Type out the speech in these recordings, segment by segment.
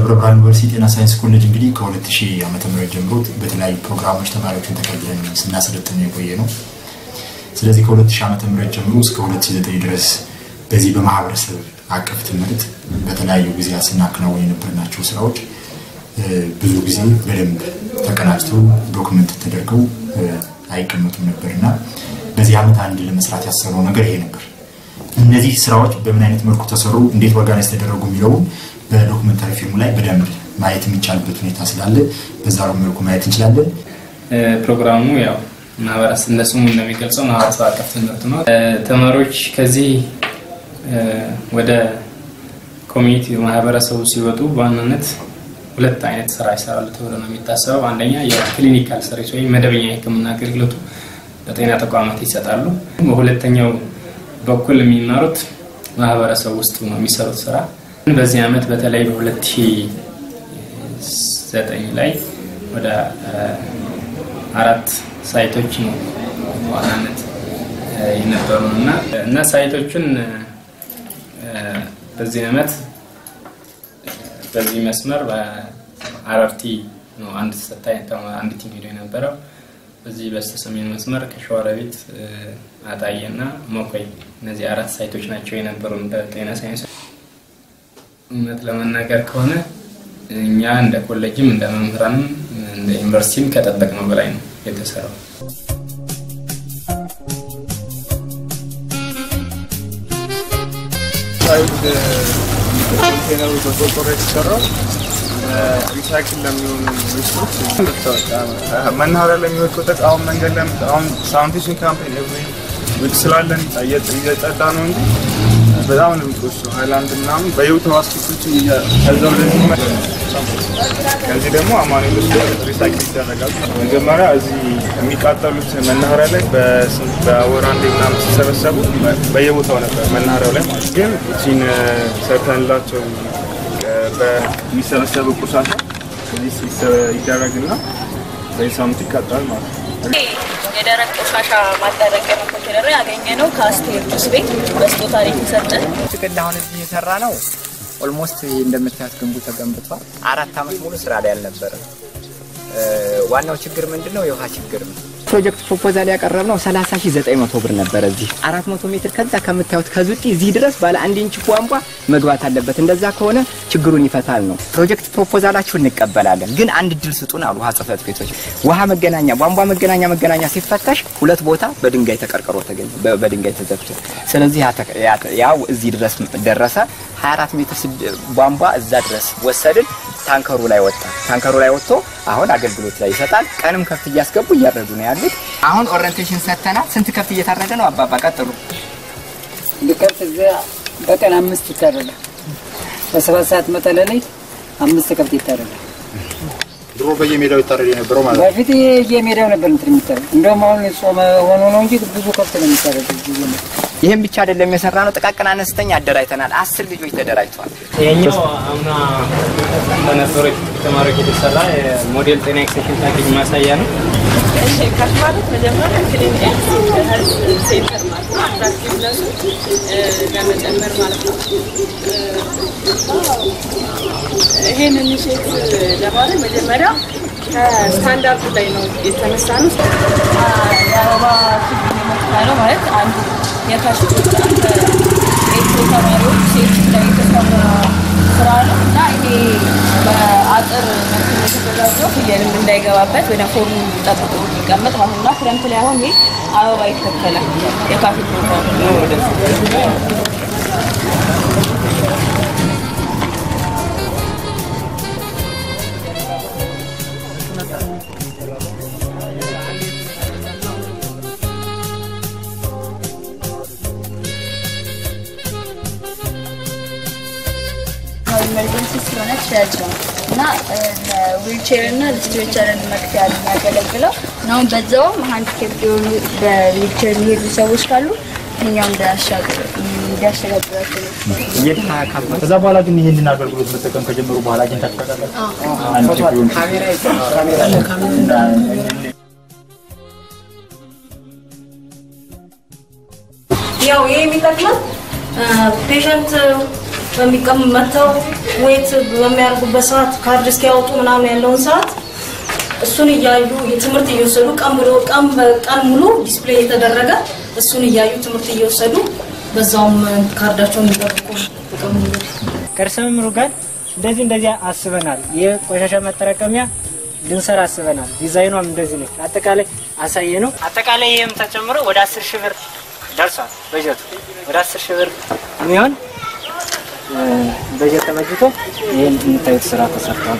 ደብረ ብርሃን ዩኒቨርሲቲ ጤና ሳይንስ ኮሌጅ እንግዲህ ከ2000 ዓመተ ምህረት ጀምሮ በተለያዩ ፕሮግራሞች ተማሪዎችን ተቀብለን ስናሰለጥን የቆየ ነው። ስለዚህ ከ2000 ዓመተ ምህረት ጀምሮ እስከ 2009 ድረስ በዚህ በማህበረሰብ አቀፍ ትምህርት በተለያዩ ጊዜያት ስናከናወን የነበርናቸው ስራዎች ብዙ ጊዜ በደንብ ተቀናጅተው ዶክመንት ተደርገው አይቀመጡም ነበር እና በዚህ ዓመት አንድ ለመስራት ያሰበው ነገር ይሄ ነበር። እነዚህ ስራዎች በምን አይነት መልኩ ተሰሩ፣ እንዴት ኦርጋናይዝ ተደረጉ የሚለውን በዶክመንታሪ ፊልሙ ላይ በደንብ ማየት የሚቻልበት ሁኔታ ስላለ በዛ መልኩ ማየት እንችላለን። ፕሮግራሙ ያው ማህበረሰብ እንደ ስሙ እንደሚገልጸው ማህበረሰብ አቀፍ ትምህርት ነው። ተማሪዎች ከዚህ ወደ ኮሚኒቲ ማህበረሰቡ ሲወጡ በዋናነት ሁለት አይነት ስራ ይሰራሉ ተብሎ ነው የሚታሰበው። አንደኛ የክሊኒካል ሰርቪስ ወይም መደበኛ የሕክምና አገልግሎቱ በጤና ተቋማት ይሰጣሉ። በሁለተኛው በኩል የሚማሩት ማህበረሰብ ውስጥ ነው የሚሰሩት ስራ። በዚህ ዓመት በተለይ በ2009 ላይ ወደ አራት ሳይቶች ነው በዋናነት የነበሩን እና እና ሳይቶቹን በዚህ ዓመት በዚህ መስመር በአረርቲ ነው አንድ ተሰታይ አንድ ቲም ሄዶ የነበረው። በዚህ በስተሰሜን መስመር ከሸዋሮቢት አጣዬ እና ሞኮይ እነዚህ አራት ሳይቶች ናቸው የነበሩን በጤና ሳይንስ። እውነት ለመናገር ከሆነ እኛ እንደ ኮሌጅም እንደ መምህራንም እንደ ዩኒቨርሲቲም ከጠበቅነው በላይ ነው የተሰራው። ኮንቴነሩ በቆርቆሮ የተሰራው ሪሳይክል ለሚሆኑ ዌስቶች መናኸሪያ ለሚወድቁት እቃ አሁን መንገድ ላይ አሁን ሳኒቴሽን ካምፔን ውድ ስላለን እየጸዳ ነው እንጂ በጣም ነው የሚቆሸው። ሀይላንድ ምናምን በህይወት ዋስቶች ከዛ ወደዚህ ከዚህ ደግሞ አማኑኤል ውስጥ ሪሳይክል ይደረጋል። መጀመሪያ እዚህ የሚቃጠሉት መናኸሪያ ላይ በወር አንዴ ምናምን ሲሰበሰቡ በየቦታው ነበር መናኸሪያው ላይ ማለት ግን እቺን ሰርተንላቸው በሚሰበሰቡ ቆሻሻ እዚህ ይደረግና በሳምንት ይቃጠላል ማለት ነው። የደረቅ ቆሻሻ ማጠራቀሚያ ኮንቴነር ያገኘ ነው ከአስቴር ጁስ ቤት በስጦታ ላይ የተሰጠን። ጥቅል አሁን እዚህ የሰራ ነው። ኦልሞስት ይሄ እንደምታዩት ግንቡ ተገንብቷል። አራት ዓመት ሙሉ ስራ ላይ አልነበረም። ዋናው ችግር ምንድን ነው? የውሃ ችግር ነው። ፕሮጀክት ፕሮፖዛል ያቀረብነው 30900 ብር ነበረ። እዚህ 400 ሜትር ከዛ ከምታዩት ከዙጢ እዚህ ድረስ ባለ አንድ ኢንች ቧንቧ መግባት አለበት። እንደዛ ከሆነ ችግሩን ይፈታል ነው። ፕሮጀክት ፕሮፖዛላችሁ እንቀበላለን፣ ግን አንድ እድል ስጡን አሉ ውሃ ጽሕፈት ቤቶች። ውሃ መገናኛ ቧንቧ መገናኛ መገናኛ ሲፈተሽ ሁለት ቦታ በድንጋይ ተቀርቅሮ ተገኘ፣ በድንጋይ ተዘግቶ። ስለዚህ ያው እዚህ ድረስ ደረሰ። 24 ሜትር ቧንቧ እዛ ድረስ ወሰድን። ታንከሩ ላይ ወጣ። ታንከሩ ላይ ወጥቶ አሁን አገልግሎት ላይ ይሰጣል። ቀንም ከብት እያስገቡ እያረዱ ነው ያሉት። አሁን ኦሪንቴሽን ሰጥተናል። ስንት ከብት እየታረደ ነው? አባባ ቀጥሉ። ልከብት እዚያ በቀን አምስት ይታረዳል። በሰባት ሰዓት መጠለ ላይ አምስት ከብት ይታረዳል። ድሮ በየሜዳው ይታረድ የነበረው ማለት ነው። በፊት የሜዳው ነበር እንትን የሚታረድ እንደውም አሁን ጾመ ሆኖ ነው እንጂ ብዙ ከብት ነው የሚታረድ። ይህም ብቻ አይደለም የሰራ ነው። ጥቃቅን አነስተኛ አደራጅተናል። አስር ልጆች ተደራጅተዋል። ይሄኛው አምና በነበሩ ተማሪዎች የተሰራ የሞዴል ጤና ኤክስቴንሽን ፓኬጅ ማሳያ ነው። እሺ ከፍ ማለት መጀመሪያ ክሊኒክ ሴንተር ማለት ነው። አትራክቲቭነሱ ለመጨመር ማለት ነው። ይሄን ኢኒሼት ለማድረግ መጀመሪያ ከስታንዳርዱ ላይ ነው የተነሳ ነው። የአበባ ችግኝ መትከያ ነው ማለት አንዱ የታች ኤሌክትሮ ተማሪዎች ሴት ላይ የተሰራ ስራ ነው እና ይሄ በአጥር መልክ የተዘጋጀው ፍየልም እንዳይገባበት ወደ ፎርሙ ጠብቆ የሚቀመጥ ማለት እና ክረምት ላይ አሁን ይሄ አበባ ይተከላል። የካፌ ፕሮግራም ነው ወደዚህ ኢመርጀንሲ ስለሆነ ቸርች ነው እና ለዊልቼር እና ለስትሬቸርን መክፈያ ነው የሚያገለግለው። አሁን በዛውም ሃንዲኬፕ የሆኑ በዊልቼር የሚሄዱ ሰዎች ካሉ እኛው እንዲያሸጋግራቸው ነው። ከዛ በኋላ ግን ይህንን አገልግሎት መጠቀም ከጀመሩ በኋላ አግኝታችሁ ታውቃላችሁ? አንድ ቢሆን ያው ይሄ የሚጠቅመው ፔሸንት በሚቀም መጥተው ዌት በሚያደርጉበት ሰዓት ካርድ እስኪያወጡ ምናምን ያለውን ሰዓት እሱን እያዩ ትምህርት እየወሰዱ ቀን ብሎ ቀን በቀን ሙሉ ዲስፕሌይ የተደረገ እሱን እያዩ ትምህርት እየወሰዱ በዛውም ካርዳቸውን የሚጠብቁ ጥቅም ከርዕሰ መምህሩ ጋር እንደዚህ እንደዚህ አስበናል። የቆሻሻ ማጠራቀሚያ ልንሰራ አስበናል። ዲዛይኗም እንደዚህ ነው። አጠቃላይ አሳየ ነው። አጠቃላይ ይህም ተጨምሮ ወደ አስር ሺህ ብር ደርሷል በጀቱ። ወደ አስር ሺህ ብር የሚሆን እ፣ በጀት ተበጅቶ ይህን የምታዩት ስራ ተሰርቷል።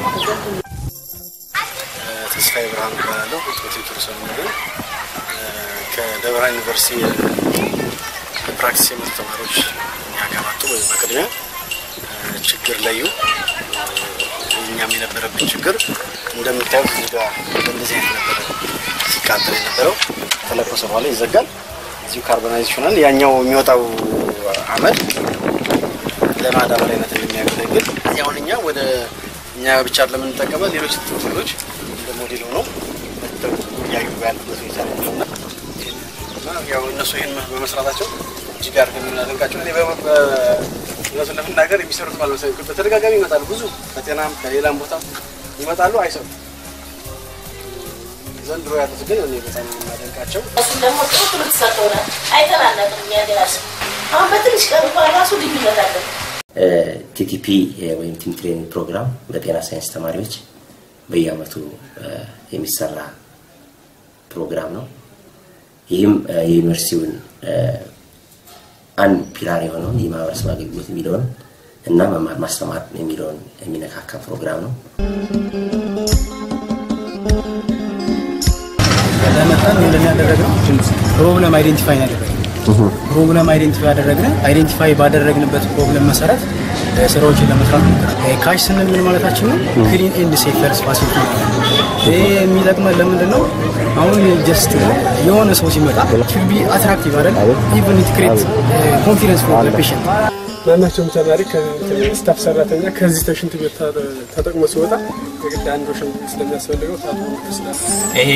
ተስፋዬ ብርሃኑ እባላለሁ። ሆቴል ቱሪዝም ነው። ከደብረ ብርሃን ዩኒቨርሲቲ የፕራክቲስ የመጡ ተማሪዎች ያጋባጡ በቅድሚያ እ፣ ችግር ለዩ። እ፣ እኛም የነበረብን ችግር እንደምታዩት እዚህ ጋር እንደዚህ አይነት ነበረ ሲቃጠል የነበረው ተለኮሰ በኋላ ይዘጋል። እዚሁ ካርቦናይዝ ይሆናል። ያኛው የሚወጣው አመድ ለማዳበሪያነት እንደሚያገለግል አሁን እኛ ወደ እኛ ብቻ ለምንጠቀመው ሌሎች ትምህርቶች እንደ ሞዴል ሆነው መጥተው እያዩ ያሉበት ሁኔታ ነው ያለው እና እና ያው እነሱ ይህን በመስራታቸው እጅግ አድርገን የምናደንቃቸው እኔ በ- በ- እውነቱን ለመናገር የሚሰሩት ባለመሰ በተደጋጋሚ ይመጣሉ። ብዙ ከጤናም ከሌላም ቦታ ይመጣሉ፣ አይሰሩም። ዘንድሮ ያሉት ግን እኔ በጣም የማደንቃቸው እሱም ደግሞ ጥሩ ትምህርት ሰጥተውናል። አይተናነቅም እኛ ራሱ አሁን በትንሽ ቀን እንኳን ራሱ ልዩነት አለ። ቲቲፒ ወይም ቲም ትሬኒንግ ፕሮግራም በጤና ሳይንስ ተማሪዎች በየአመቱ እ፣ የሚሰራ ፕሮግራም ነው። ይህም እ፣ የዩኒቨርሲቲውን እ፣ አንድ ፒላር የሆነውን የማህበረሰብ አገልግሎት የሚለውን እና መማር ማስተማር የሚለውን የሚነካካ ፕሮግራም ነው። ለመጣን ምንድን ያደረግነው ፕሮብለም አይዴንቲፋይ ያደረግነው ፕሮብለም አይዴንቲፋይ ያደረግነ አይዴንቲፋይ ባደረግንበት ፕሮብለም መሰረት እ፣ ስራዎችን ለመስራት ሞክራል። ካሽ ስንል ምን ማለታችን ነው? ክሊን ኤንድ ሴፍ ፈርስት ፋሲሊቲ ማለት ነው። ይሄ የሚጠቅመን ለምንድን ነው? አሁን ጀስት የሆነ ሰው ሲመጣ ሹድ ቢ አትራክቲቭ አይደል? ኢቨን ኢት ክሬት ኮንፊደንስ ፎር ፔሽንት ማናቸውም ተማሪ ስታፍ ሰራተኛ ከዚህ ተሽንት ቤት ተ- ተጠቅሞ ሲወጣ የግድ አንዱ ሽንት ቤት ስለሚያስፈልገው ታጥቦ ይችላል። ይሄ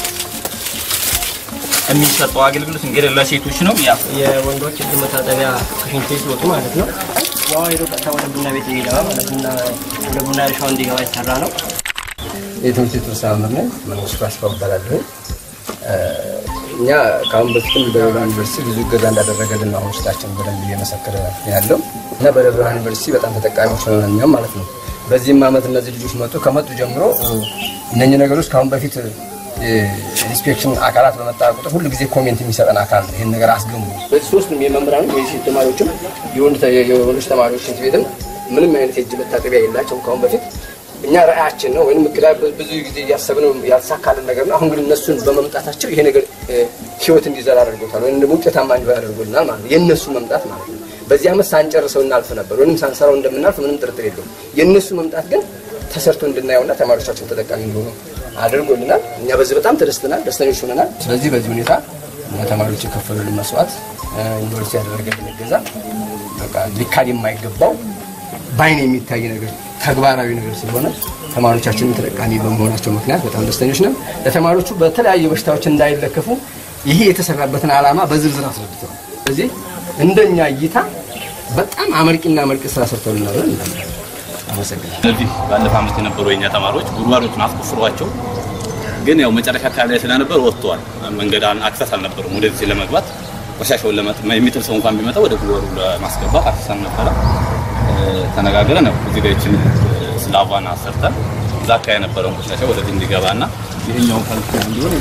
የሚሰጠው አገልግሎት እንግዲህ ለሴቶች ነው። ያ የወንዶች እጅ መታጠቢያ ከሽንት ቤት ሲወጡ ማለት ነው። ውሃ ሄዶ ቀጥታ ወደ ቡና ቤት የሚገባ ማለት ቡና ወደ ቡና እርሻው እንዲገባ የተሰራ ነው። የትምህርት ቤት ርዕሰ መምህር ነኝ። መንግስቱ አስፋው እባላለሁ። እኛ ከአሁን በፊትም በደብረ ብርሃን ዩኒቨርሲቲ ብዙ እገዛ እንዳደረገልን ነው አሁን ውስጣችን በደንብ እየመሰከረ ያለው እና በደብረ ብርሃን ዩኒቨርሲቲ በጣም ተጠቃሚዎች ሆነን እኛም ማለት ነው። በዚህም ዓመት እነዚህ ልጆች መጡ። ከመጡ ጀምሮ እነኚህ ነገሮች ከአሁን በፊት ኢንስፔክሽን አካላት በመጣ ቁጥር ሁሉ ጊዜ ኮሜንት የሚሰጠን አካል ነው። ይህን ነገር አስገሙ። በዚህ ሶስቱም የመምህራን የሴት ተማሪዎችም የወንድ ተ- የወንዶች ተማሪዎች ሽንት ቤትም ምንም አይነት የእጅ መታጠቢያ የላቸውም ከአሁን በፊት እኛ ራዕያችን ነው ወይም እቅዳ ብዙ ጊዜ እያሰብነው ያልተሳካልን ነገር ነው። አሁን ግን እነሱን በመምጣታቸው ይሄ ነገር እ፣ ህይወት እንዲዘራ አድርጎታል ወይም ደግሞ ውጤታማ እንዲሆን አድርጎልናል ማለት ነው። የእነሱ መምጣት ማለት ነው። በዚህ ዓመት ሳንጨርሰው እናልፍ ነበር ወይም ሳንሰራው እንደምናልፍ ምንም ጥርጥር የለውም። የእነሱ መምጣት ግን ተሰርቶ እንድናየውና ተማሪዎቻችን ተጠቃሚ እንዲሆኑ አድርጎልናል። እኛ በዚህ በጣም ተደስተናል፣ ደስተኞች ሆነናል። ስለዚህ በዚህ ሁኔታ እኛ ተማሪዎች የከፈሉልን መስዋዕት እ፣ ዩኒቨርሲቲ ያደረገልን እገዛ በቃ ሊካድ የማይገባው በአይን የሚታይ ነገር ተግባራዊ ነገር ስለሆነ ተማሪዎቻችንን ተጠቃሚ በመሆናቸው ምክንያት በጣም ደስተኞች ነን። ለተማሪዎቹ በተለያዩ በሽታዎች እንዳይለከፉ ይሄ የተሰራበትን ዓላማ በዝርዝር አስረድተዋል። ስለዚህ እንደኛ እይታ በጣም አመርቂና አመርቂ ስራ ሰርተውልናል ብለን እናምናለን። አመሰግናለሁ። እነዚህ ባለፈው ዓመት የነበሩ የእኛ ተማሪዎች ጉድጓዶችን አስቆፍሯቸው ግን ያው መጨረሻ አካባቢ ላይ ስለነበር ወጥተዋል። መንገድ አክሰስ አልነበሩም ወደዚህ ለመግባት ቆሻሻውን ለመጥ የሚጥል ሰው እንኳን ቢመጣ ወደ ጉድጓዱ ለማስገባት አክሰስ አልነበረ። ተነጋግረን ነው እዚህ ጋር ይችን ስላቫን አሰርተን እዛ አካባቢ የነበረውን ቆሻሻ ወደዚህ እንዲገባና ይሄኛውን ፈልክ እንዲሆን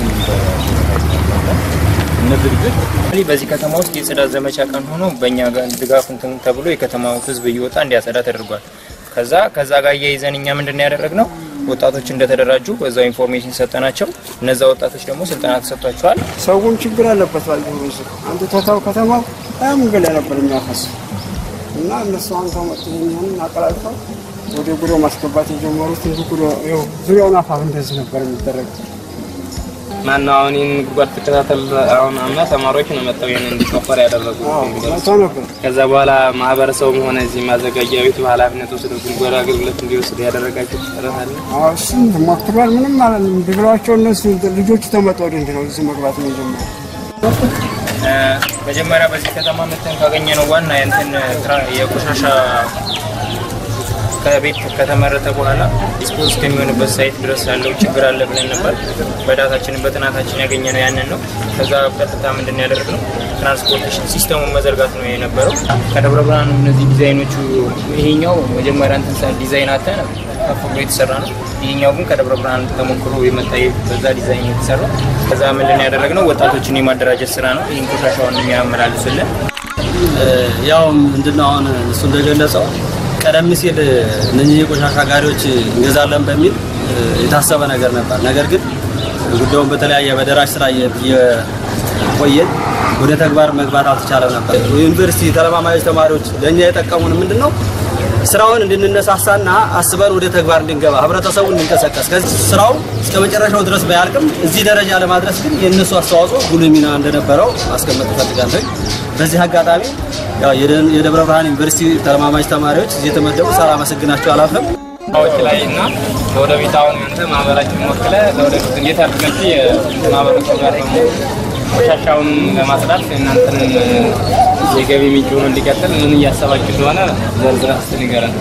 እነዚህ ልጆች እንግዲህ በዚህ ከተማ ውስጥ የጽዳት ዘመቻ ቀን ሆኖ በእኛ ጋር ድጋፍ እንትን ተብሎ የከተማው ሕዝብ እየወጣ እንዲያጸዳ ተደርጓል። ከዛ ከዛ ጋር እያይዘን እኛ ምንድን ነው ያደረግነው ወጣቶች እንደተደራጁ በዛው ኢንፎርሜሽን ሰጠናቸው። እነዛ ወጣቶች ደግሞ ስልጠና ተሰጥቷቸዋል። ሰውም ችግር አለበት ባል አንተ ተታው ከተማው በጣም ገላ ነበር የሚያፈስ እና እነሱ አሁን ከመጡ ይህንን አቀላልፈው ወደ ጉሮ ማስገባት የጀመሩት እንዲ ጉሮ ይኸው ዙሪያውን አፋፍ እንደዚህ ነበር የሚደረግ ማነው አሁን ይህን ጉድጓድ ትከታተል አሁን አምና ተማሪዎች ነው መጥተው ይህን እንዲቆፈር ያደረጉ መጥተው ነበር። ከዛ በኋላ ማህበረሰቡም ሆነ እዚህ ማዘጋጃ ቤቱ ኃላፊነት ወስዶ ጉድጓድ አገልግሎት እንዲወስድ ያደረጋቸው ጥረት አለ። አዎ፣ እሱም ሞክሯል። ምንም ማለት ነው ብለዋቸው እነሱ ልጆቹ ተመጡ ወደ እንዲ ነው እዚህ መግባት ነው የጀመሩ መጀመሪያ በዚህ ከተማ መተን ካገኘ ነው ዋና የእንትን ትራ- የቆሻሻ ከቤት ከተመረተ በኋላ ዲስፖዝ እስከሚሆንበት ሳይት ድረስ ያለው ችግር አለ ብለን ነበር። በዳታችን በጥናታችን ያገኘነው ያንን ነው። ከዛ ቀጥታ ምንድን ነው ያደረግነው ትራንስፖርቴሽን ሲስተሙን መዘርጋት ነው የነበረው። ከደብረ ብርሃን እነዚህ ዲዛይኖቹ ይሄኛው መጀመሪያ እንትን ሳ- ዲዛይን አተን ከፍ ብሎ የተሰራ ነው። ይሄኛው ግን ከደብረ ብርሃን ተሞክሮ የመጣ በዛ ዲዛይን የተሰራ ከዛ ምንድን ነው ያደረግነው ወጣቶችን የማደራጀት ስራ ነው። ይህን ቆሻሻውን የሚያመላልሱልን ያው ምንድነው አሁን እሱ እንደገለጸው ቀደም ሲል እነኚህ የቆሻሻ ጋሪዎች እንገዛለን በሚል እ፣ የታሰበ ነገር ነበር። ነገር ግን ጉዳዩን በተለያየ በደራሽ ስራ እየቆየን ወደ ተግባር መግባት አልተቻለም ነበር። ዩኒቨርሲቲ ተለማማጅ ተማሪዎች ለእኛ የጠቀሙን ምንድን ነው ስራውን እንድንነሳሳና አስበን ወደ ተግባር እንድንገባ ህብረተሰቡ እንዲንቀሳቀስ ከዚህ ስራው እስከ መጨረሻው ድረስ ባያልቅም እዚህ ደረጃ ለማድረስ ግን የእነሱ አስተዋጽኦ ጉልህ ሚና እንደነበረው ማስቀመጥ እፈልጋለሁ። በዚህ አጋጣሚ ያው የደ- የደብረ ብርሃን ዩኒቨርሲቲ ተለማማጅ ተማሪዎች እዚህ የተመደቡ ሳላመሰግናቸው አላልፍም። ሰዎች ላይ እና ለወደፊት አሁን አንተ ማህበራችን ወክለ ለወደፊት እንዴት አድርጋችሁ የማህበረሰቡ ጋር ደግሞ ቆሻሻውን ለማጽዳት እናንተን የገቢ ምንጭ ሆኖ እንዲቀጥል ምን እያሰባችሁ እንደሆነ ዘርዝረህ እስኪ ንገረን።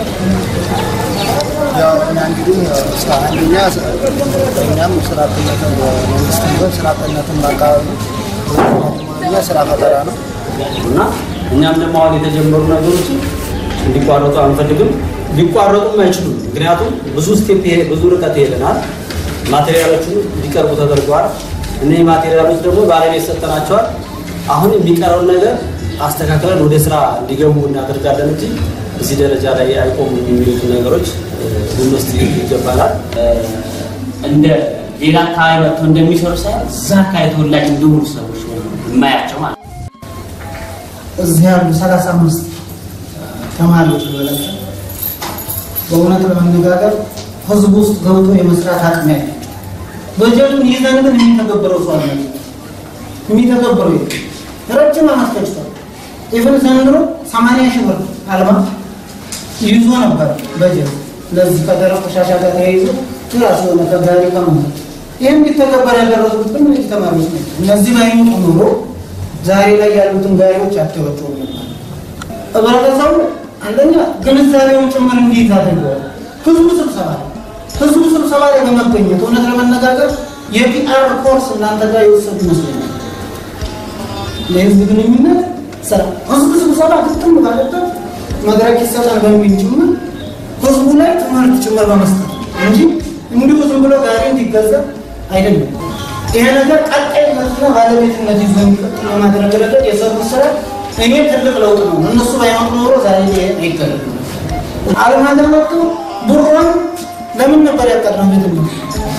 ያው እኛ እንግዲህ ስራ አንደኛ እኛም ስራ አጥነትን በመንግስት ቢሆን ስራ አጥነትን በአካባቢ እኛ ስራ ፈጠራ ነው እና እኛም ደግሞ አሁን የተጀመሩ ነገሮችን እንዲቋረጡ አንፈልግም። ሊቋረጡም አይችሉም። ምክንያቱም ብዙ ስቴፕ ይሄ- ብዙ ርቀት ይሄደናል። ማቴሪያሎቹ እንዲቀርቡ ተደርገዋል። እነዚህ ማቴሪያሎች ደግሞ ባለቤት ሰጠናቸዋል። አሁን የሚቀረውን ነገር አስተካክለን ወደ ስራ እንዲገቡ እናደርጋለን እንጂ እዚህ ደረጃ ላይ አይቆሙም የሚሉትን ነገሮች እ፣ ልንወስድ ይገባናል። እንደ ሌላ አካባቢ መጥተው እንደሚሰሩ ሳይሆን እዛ አካባቢ ተወላጅ እንደሆኑ ሰዎች ነው የማያቸው ማለት ነው። እዚህ ያሉ ሰላሳ አምስት ተማሪዎች በላቸው በእውነት ለመነጋገር ህዝቡ ውስጥ ገብቶ የመስራት አቅም ያለ በጀቱን ይዘን ግን የሚተገብረው ሰው አለ የሚተገብረው የለም። ረጅም ዓመት ፈጅቷል። ኢቨን ዘንድሮ ሰማንያ ሺህ ብር አልማ ይዞ ነበር በጀት ለዚህ ከደረቅ ቆሻሻ ጋር ተያይዞ ራሱ የሆነ ከጋሪ ከመንገድ ይህም ቢተገበር ያደረጉት ግን እነዚህ ተማሪዎች ናቸው። እነዚህ ባይመጡ ኑሮ ዛሬ ላይ ያሉትን ጋሪዎች አትወጪውም ነበር። ህብረተሰቡ አንደኛ ግንዛቤውን ጭምር እንዴት አድርገዋል። ህዝቡ ስብሰባ ላይ ህዝቡ ስብሰባ ላይ በመገኘት እውነት ለመነጋገር የፒአር ኮርስ እናንተ ጋር የወሰዱ ይመስለኛል። የህዝብ ግንኙነት ስራ ህዝብ ስብሰባ ግጥም ባለበት መድረክ ይሰጣል በሚል ጭምር ህዝቡ ላይ ትምህርት ጭምር በመስጠት እንጂ እንዲሁ ዝም ብሎ ጋሪ እንዲገዛ አይደለም። ይሄ ነገር ቀጣይነትና ባለቤትነት ይዞ እንዲቀጥል በማድረግ ረገድ የሰሩት ስራ እኔ ትልቅ ለውጥ ነው። እነሱ ባይመጡ ኖሮ ዛሬ ይሄ አይደረግም። አለማድረግ ብሩን ለምን ነበር ያቀድነው? ቤት ነው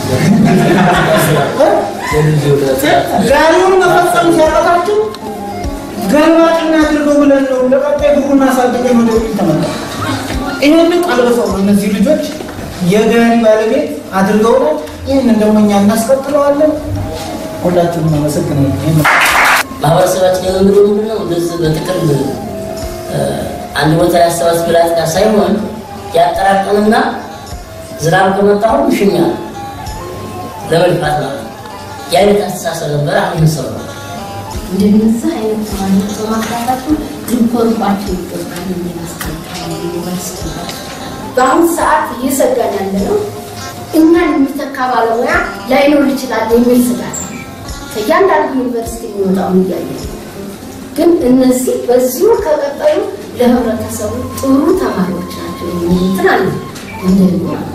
ጋሪውን መፈጸም ሲያረታችሁ ገልባጭ እናድርገው ብለን ነው ለቀጣይ ብሩን አሳድገን ወደ ፊት ተመጣ ይህንን ቀልብሰው ነው እነዚህ ልጆች የጋሪ ባለቤት አድርገውናል። ይህንን ደግሞ እኛ እናስቀጥለዋለን። ሁላችሁም አመሰግናለሁ። ይህን ማህበረሰባችን የመምሩ ምንድን ነው እንደዚህ በጥቅል እ፣ አንድ ቦታ ያሰባስብ ላጥቃ ሳይሆን ያጠራቅምና ዝናብ ከመጣ ሁሉ ይሸኛል ለመልፋት ማለት ነው። የአይነት አስተሳሰብ ነበር። አሁን ሰው ነው እንደነዚህ አይነት ተማሪዎች በማፍራታቸው ልንኮርባቸው ይገባል የሚል አስተያየት ዩኒቨርሲቲ በአሁኑ ሰዓት እየሰጋን ያለ ነው። እኛን የሚተካ ባለሙያ ላይኖር ይችላል የሚል ስጋት አለ። ከእያንዳንዱ ዩኒቨርሲቲ የሚወጣውን እያየ ነው። ግን እነዚህ በዚሁ ከቀጠሉ ለህብረተሰቡ ጥሩ ተማሪዎች ናቸው የሚል እንትን አለ እንደኔ ማለት ነው።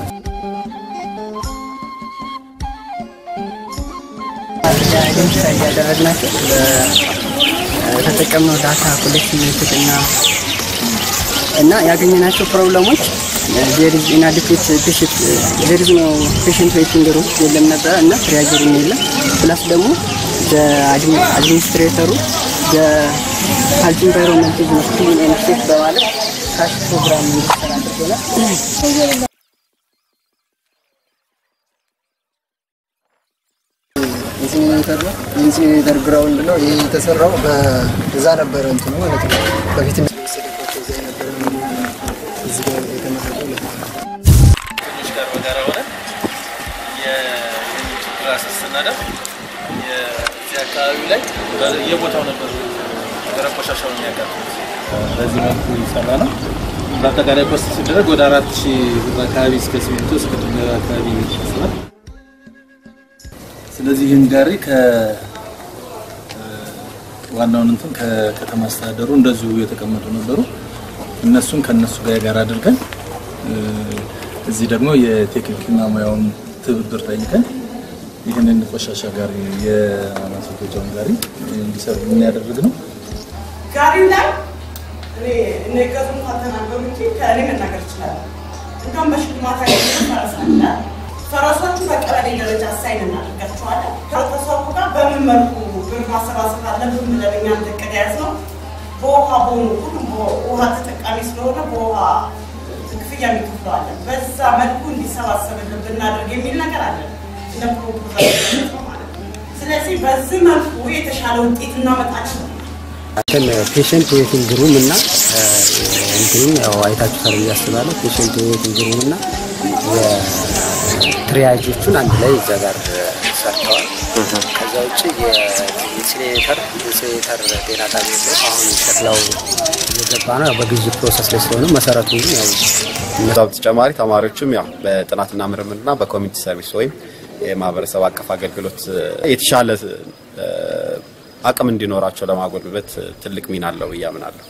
አይደንቲፋይ እያደረግናቸው በተጠቀምነው ዳታ ኮሌክሽን ሜቶድ እና እና ያገኘናቸው ፕሮብለሞች ዜር ኢዝ ኢናዲኩዌት ፔሽንት ዜር ኢዝ ኖ ፔሽንት ዌቲንግ ሩም የለም ነበረ እና ትሪያጀሩም የለም ፕላስ ደግሞ አድሚኒስትሬተሩ ሄልት ኢንቫይሮንመንት ኢዝ ኖት ክሊን ኤንድ ሴፍ በማለት ካሽ ፕሮግራም እንዲሰራ አድርጎናል። ኢንሲኔተር ነው። የኢንሲኔተር ግራውንድ ነው። ይህ የተሰራው በዛ ነበረ እንትኑ ማለት ነው። በፊት የሚወሰድባቸው እዛ የነበረ ነው። እዚህ ጋር የተመረጠው ለዛ ነው። ትንሽ ጋር በጋራ ሆነን የዚህ ችግር አስስናደር የዚህ አካባቢ ላይ የቦታው ነበር ደረቅ ቆሻሻውን የሚያቃጥሉት። በዚህ መልኩ ይሰራ ነው። በአጠቃላይ ኮስት ሲደረግ ወደ አራት ሺህ ብር አካባቢ እስከ ሲሚንቶ እስከ ድንጋይ አካባቢ ይፈጽማል። ስለዚህ ይህን ጋሪ ከ ዋናውን እንትን ከከተማ አስተዳደሩ እንደዚሁ የተቀመጡ ነበሩ። እነሱን ከነሱ ጋር ጋር አድርገን እዚህ ደግሞ የቴክኒክና ሙያውን ትብብር ጠይቀን ይህንን ቆሻሻ ጋሪ የማስወገጃውን ጋሪ እንዲሰሩ የሚያደርግ ነው። ጋሪው ላይ እኔ እኔ ገዙን ካልተናገሩ እንጂ ከእኔ መናገር እችላለሁ። እንደውም በሽልማት ያገኘ ፈረስ አለ። ፈረሶቹ በቀበሌ ደረጃ ሳይን እናደርጋቸዋለን። ከህብረተሰቡ ጋር በምን መልኩ ብር ማሰባሰብ አለብን ብለን እኛ እቅድ የያዝነው በውሃ ቦኑ ሁሉም ውሃ ተጠቃሚ ስለሆነ በውሃ ክፍያ የሚከፍለዋለን። በዛ መልኩ እንዲሰባሰብልን ብናደርግ የሚል ነገር አለን እንደ ፕሮፖዛል ማለት ነው። ስለዚህ በዚህ መልኩ የተሻለ ውጤት እናመጣለን። እንትን ፔሽንት ዌቲንግ ሩም እና እንትኑን ያው አይታችሁታል ብዬ አስባለሁ። ፔሽንት ዌቲንግ ሩም እና የትሪያጆቹን አንድ ላይ እዛ ጋር ሰርተዋል። ከዛ ውጭ የኢንሲኔተር ኢንሲኔተር ጤና ጣቢያ የለም። አሁን ሸክላው እየገባ ነው። ያው በግዥ ፕሮሰስ ላይ ስለሆነ መሰረቱ ያው ከዛ በተጨማሪ ተማሪዎችም ያው በጥናትና ምርምርና በኮሚኒቲ ሰርቪስ ወይም የማህበረሰብ አቀፍ አገልግሎት የተሻለ አቅም እንዲኖራቸው ለማጎልበት ትልቅ ሚና አለው ብዬ አምናለሁ።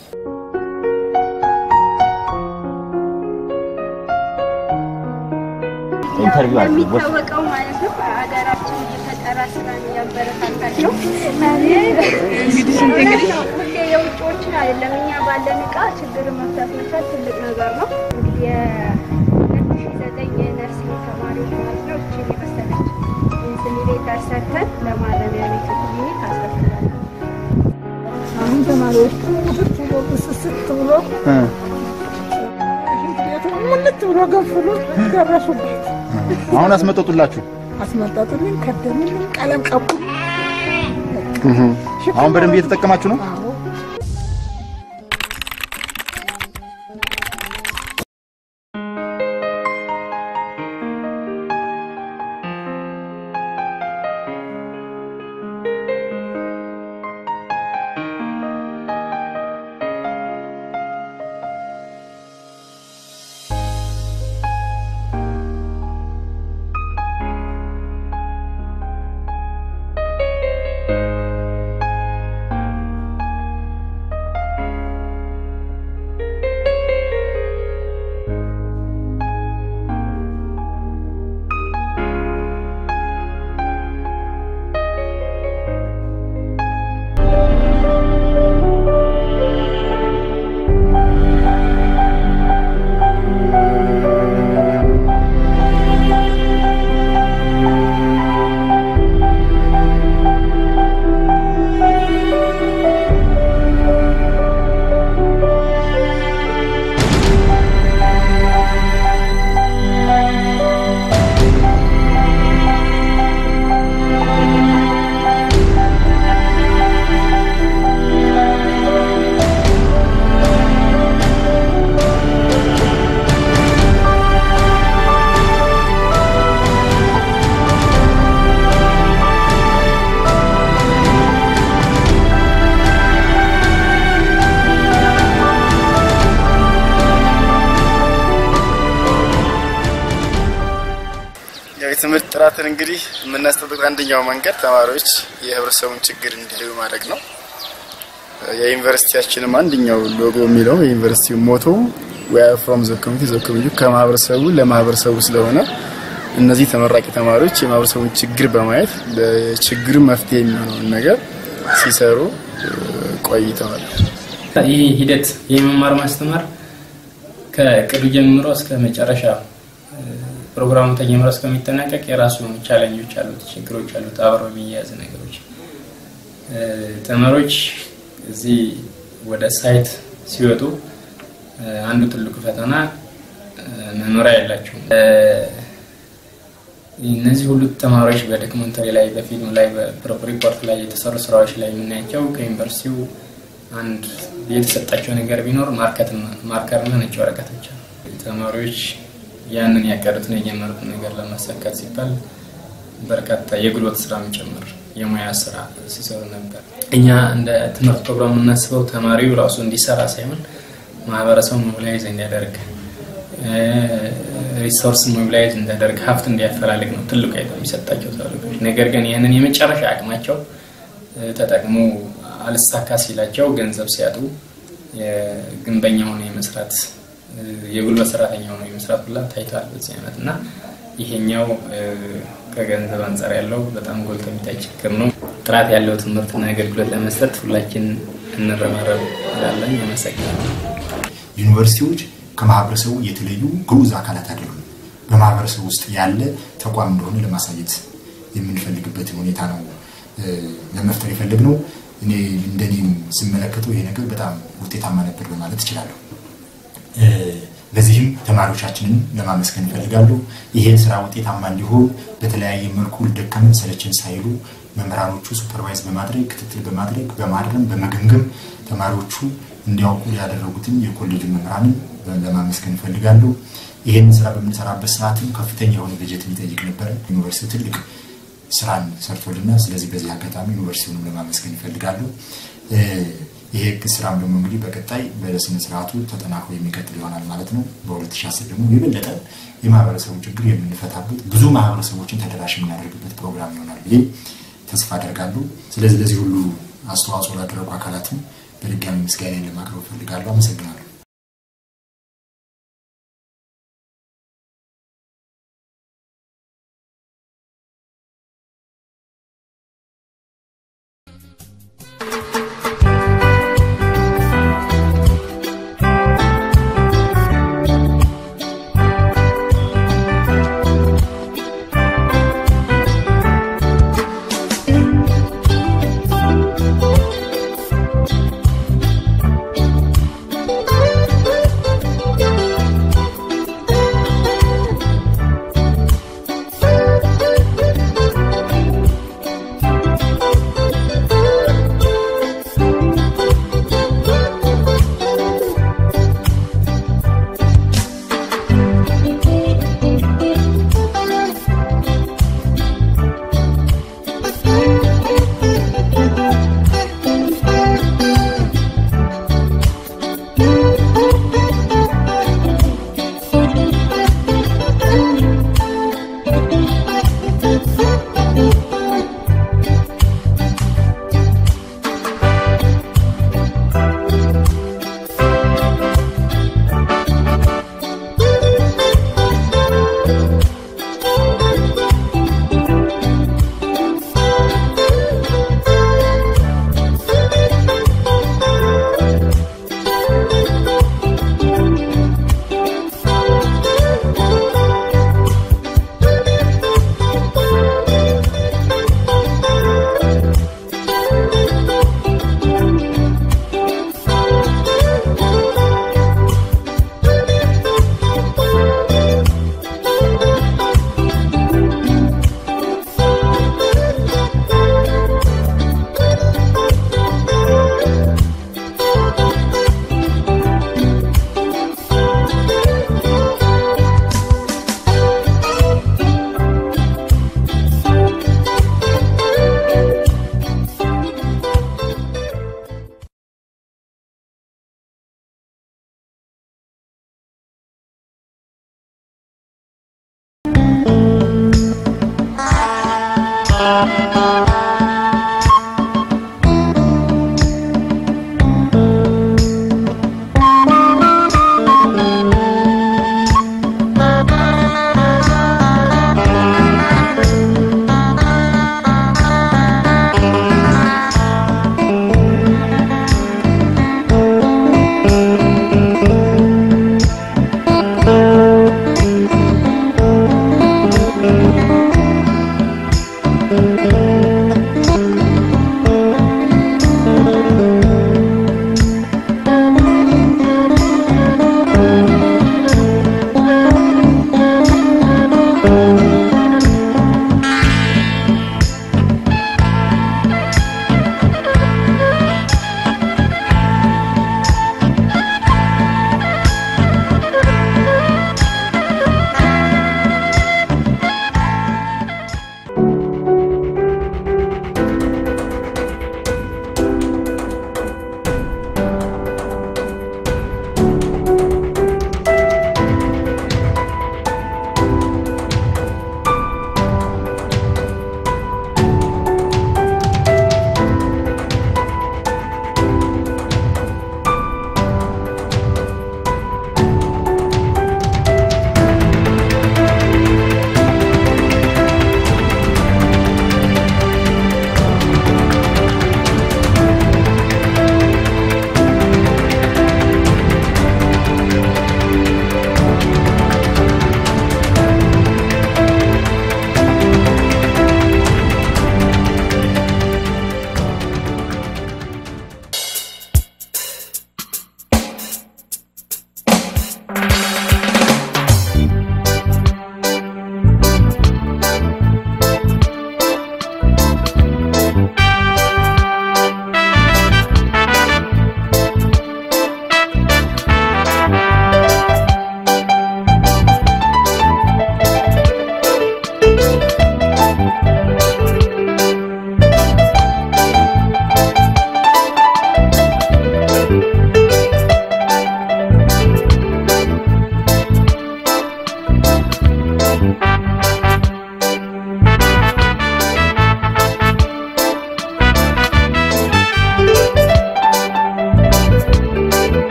ኢንተርቪው አለ የሚታወቀው ማለት ነው ሀገራችን የፈጠራ ስራን እያበረታታች ነው። እንግዲህ እንግዲህ ሁሌ የውጭዎችን አይደለም እኛ ባለን እቃ ችግር መፍታት መቻል ትልቅ ነገር ነው። እንግዲህ የሁለት ሺ ዘጠኝ የነርሲንግ ተማሪዎች ማለት ነው እችን የመሰለች ኢንሲኒሬተር ሰርተን ለማረሚያ ቤት ክሊኒክ አስረክበናል። አሁን ተማሪዎቹ ሙልት ብሎ ብስስት ብሎ ቤቱ ሙልት ብሎ ገንፍሎ ደረሱበት። አሁን አስመጠጡላችሁ? አስመጠጡልን፣ ከደኑልን፣ ቀለም ቀቡ። አሁን በደንብ እየተጠቀማችሁ ነው? ያው የትምህርት ጥራትን እንግዲህ የምናስጠብቅ አንደኛው መንገድ ተማሪዎች የህብረተሰቡን ችግር እንዲለዩ ማድረግ ነው። የዩኒቨርሲቲያችንም አንደኛው ሎጎ የሚለው የዩኒቨርሲቲው ሞቶ ዊ አር ፍሮም ዘ ኮሚኒቲ ዘ ኮሚኒቲ ከማህበረሰቡ ለማህበረሰቡ ስለሆነ እነዚህ ተመራቂ ተማሪዎች የማህበረሰቡን ችግር በማየት ለችግሩ መፍትሄ የሚሆነውን ነገር ሲሰሩ ቆይተዋል። ይህ ሂደት የመማር ማስተማር ከእቅዱ ጀምሮ እስከ መጨረሻ ፕሮግራሙ ተጀምሮ እስከሚጠናቀቅ የራሱ የሆኑ ቻለንጆች አሉት፣ ችግሮች አሉት፣ አብረው የሚያያዝ ነገሮች። ተማሪዎች እዚህ ወደ ሳይት ሲወጡ አንዱ ትልቁ ፈተና መኖሪያ የላቸውም። እነዚህ ሁሉ ተማሪዎች በዶክመንተሪ ላይ፣ በፊልም ላይ፣ በሪፖርት ላይ የተሰሩ ስራዎች ላይ የምናያቸው ከዩኒቨርሲቲው አንድ የተሰጣቸው ነገር ቢኖር ማርከርና ነጭ ወረቀት ብቻ ነው። ተማሪዎች ያንን ያቀዱትን የጀመሩትን ነገር ለማሳካት ሲባል በርካታ የጉልበት ስራ ጭምር የሙያ ስራ ሲሰሩ ነበር። እኛ እንደ ትምህርት ፕሮግራም የምናስበው ተማሪው ራሱ እንዲሰራ ሳይሆን ማህበረሰቡን ሞቢላይዝ እንዲያደርግ ሪሶርስ ሞቢላይዝ እንዲያደርግ ሀብት እንዲያፈላልግ ነው ትልቁ የሚሰጣቸው ተልእኮች። ነገር ግን ይህንን የመጨረሻ አቅማቸው ተጠቅሞ አልሳካ ሲላቸው ገንዘብ ሲያጡ የግንበኛ ሆነ የመስራት የጉልበት ሰራተኛ ሆነ የመስራት ሁላ ታይቷል በዚህ ዓመት እና ይሄኛው ከገንዘብ አንጻር ያለው በጣም ጎልቶ የሚታይ ችግር ነው። ጥራት ያለው ትምህርትና አገልግሎት ለመስጠት ሁላችን እንረባረብ እላለን። ያመሰግናል። ዩኒቨርሲቲዎች ከማህበረሰቡ የተለዩ ግዑዝ አካላት አይደሉም። በማህበረሰቡ ውስጥ ያለ ተቋም እንደሆነ ለማሳየት የምንፈልግበትን ሁኔታ ነው ለመፍጠር የፈለግነው። እኔ እንደኔም ስመለከተው ይሄ ነገር በጣም ውጤታማ ነበር በማለት እችላለሁ። ለዚህም ተማሪዎቻችንን ለማመስገን እፈልጋለሁ። ይሄን ስራ ውጤታማ እንዲሆን በተለያየ መልኩ ደከመን ሰለቸን ሳይሉ መምህራኖቹ ሱፐርቫይዝ በማድረግ ክትትል በማድረግ በማረም በመገምገም ተማሪዎቹ እንዲያውቁ ያደረጉትን የኮሌጁ መምህራንን ለማመስገን እፈልጋለሁ። ይህን ስራ በምንሰራበት ሰዓትም ከፍተኛ የሆነ በጀት የሚጠይቅ ነበረ። ዩኒቨርሲቲው ትልቅ ስራን ሰርቶልናል። ስለዚህ በዚህ አጋጣሚ ዩኒቨርሲቲውንም ለማመስገን እፈልጋለሁ። ይሄ ስራም ደግሞ እንግዲህ በቀጣይ በስነ ስርዓቱ ተጠናክሮ የሚቀጥል ይሆናል ማለት ነው። በ2010 ደግሞ የበለጠ የማህበረሰቡን ችግር የምንፈታበት ብዙ ማህበረሰቦችን ተደራሽ የምናደርግበት ፕሮግራም ይሆናል ብዬ ተስፋ አደርጋለሁ። ስለዚህ ለዚህ ሁሉ አስተዋጽኦ ላደረጉ አካላትም በድጋሚ ምስጋና ለማቅረብ እፈልጋለሁ። አመሰግናለሁ።